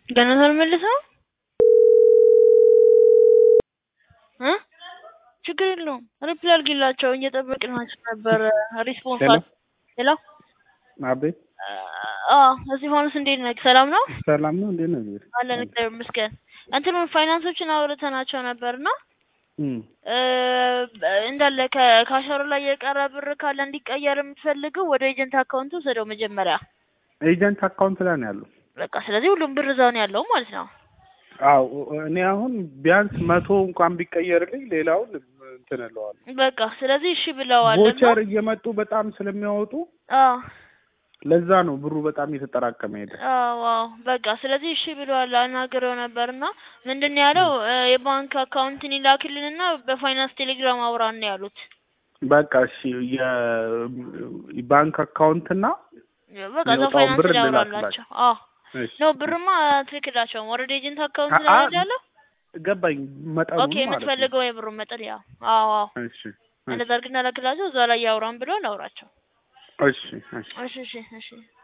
ገና ሳልመልሰው እ ችግር የለውም ሪፕላይ አድርጊላቸው እየጠበቅናቸው ነበር ሪስፖንስ ሄሎ ሄሎ አቤት አዎ እስጢፋኖስ እንዴት ነህ ሰላም ነው ሰላም ነው እንዴት ነው ዜር አለን እግዚአብሔር ይመስገን እንትኑን ፋይናንሶችን አውርተናቸው ነበርና እም እ እንዳለ ከካሸሩ ላይ የቀረ ብር ካለ እንዲቀየር የምትፈልገው ወደ ኤጀንት አካውንት ውሰደው መጀመሪያ ኤጀንት አካውንት ላይ ነው ያለው በቃ ስለዚህ ሁሉም ብር እዛው ነው ያለው ማለት ነው አዎ እኔ አሁን ቢያንስ መቶ እንኳን ቢቀየርልኝ ሌላውን እንትን እለዋለሁ በቃ ስለዚህ እሺ ብለዋል እና ቮቸር እየመጡ በጣም ስለሚያወጡ አዎ ለዛ ነው ብሩ በጣም እየተጠራቀመ ሄደ አዎ አዎ በቃ ስለዚህ እሺ ብለዋል አናግረው ነበርና ምንድን ነው ያለው እ የባንክ አካውንትን ይላክልንና በፋይናንስ ቴሌግራም አውራን ነው ያሉት በቃ እሺ የባንክ አካውንትና በቃ እዛው የሚወጣውን ፋይናንስ ብር ላይ አውራላቸው ልላክላቸው። አዎ እሺ ኖ ብርማ ትልክላቸውም ወረደ ኤጀንት አካውንት አ- ላይ አ- አይደል ያለው ገባኝ መጠኑ ኦኬ ማለት ነው የምትፈልገው የብሩን መጠን ያው አዎ አዎ እሺ እንደዛ አድርግና ላክላቸው እዛ ላይ ያውራን ብሎ እናውራቸው እሺ እሺ እሺ እሺ እሺ